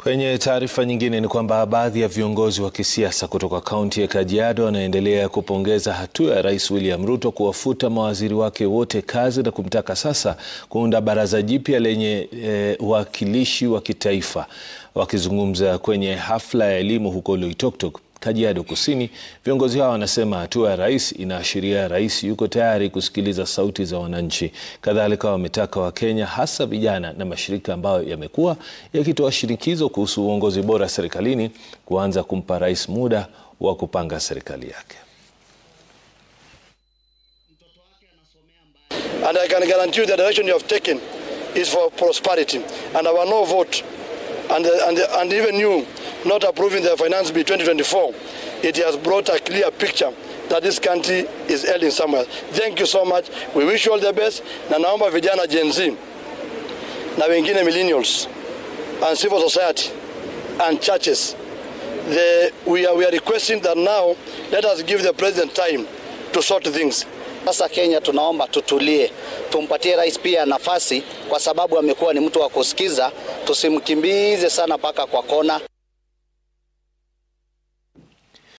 Kwenye taarifa nyingine ni kwamba baadhi ya viongozi wa kisiasa kutoka kaunti ya Kajiado wanaendelea kupongeza hatua ya Rais William Ruto kuwafuta mawaziri wake wote kazi na kumtaka sasa kuunda baraza jipya lenye uwakilishi wa kitaifa. Wakizungumza kwenye hafla ya elimu huko Loitoktok, Kajiado Kusini, viongozi hao wanasema hatua ya rais inaashiria rais yuko tayari kusikiliza sauti za wananchi. Kadhalika wametaka Wakenya hasa vijana na mashirika ambayo yamekuwa yakitoa shinikizo kuhusu uongozi bora serikalini kuanza kumpa rais muda wa kupanga serikali yake. And I can guarantee you the direction you have taken is for prosperity and our no vote and, and, and even you not approving the finance bill 2024 it has brought a clear picture that this country is heading somewhere. Thank you so much. We wish you all the best. Na naomba vijana Gen Z na wengine millennials and civil society and churches the, we, are, we are requesting that now let us give the president time to sort things. Sasa Kenya tunaomba tutulie, tumpatie rais pia nafasi, kwa sababu amekuwa ni mtu wa kusikiza. Tusimkimbize sana mpaka kwa kona.